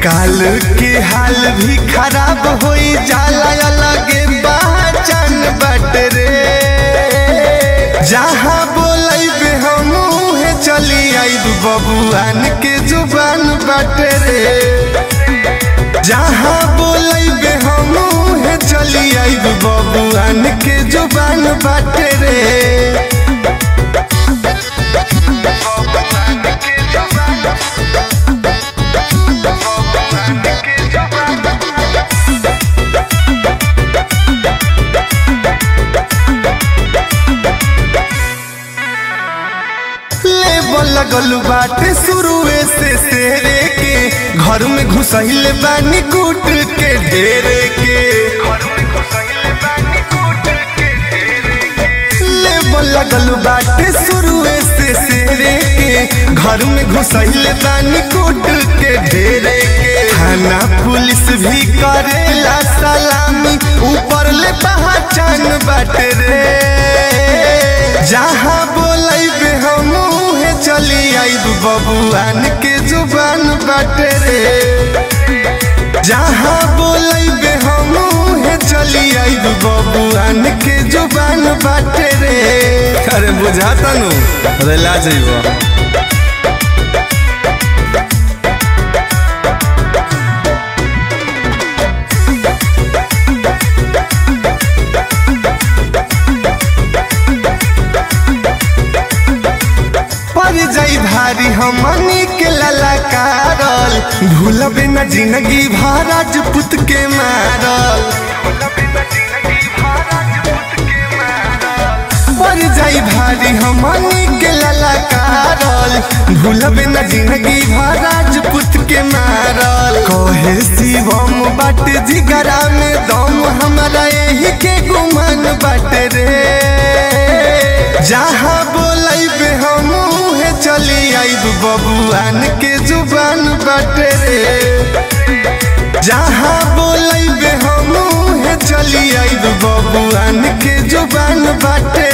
काल के हाल भी खराब होई जाला अलगे पहचान बट रे जहाँ बोलैबे हम उहे चली आइब बबुआन के जुबान बट रे जहाँ बोलैबे हम उहे चली आइब बबुआन के जुबान बट रे लेबल लगल बाटे शुरुए से शेरे के घर में घुसैल बानी कूट के ढेरे के लेबल लगल बाटे शुरुए से शेरे के घर में घुसैल बानी कूट के ढेरे के थाना पुलिस भी करेला सलामी ऊपर ले पहचान बाटे रे जहाँ बोलैबे हम उहे चली आइब बबुआन के जुबान बाटे रे जहाँ बोलैबे हम उहे चली आइब बबुआन के जुबान बाटे रे अरे बुझाता नु अरे ला जइबो पर जाई भारी हमनी के ललकारल भूलबे न जिंदगी भर राजपूत के मारल पर जाई भारी हमनी के ललकारल भूलबे न जिंदगी भर राजपूत के मारल कहे शिवम बाट जिगरा में दम हमारा यही के गुमान बाट रे जहाँ बोलैबे हम उहे चली आइब बबुआन के जुबान बाटे रे जहाँ बोलैबे हम उहे चली आइब बबुआन के जुबान बाटे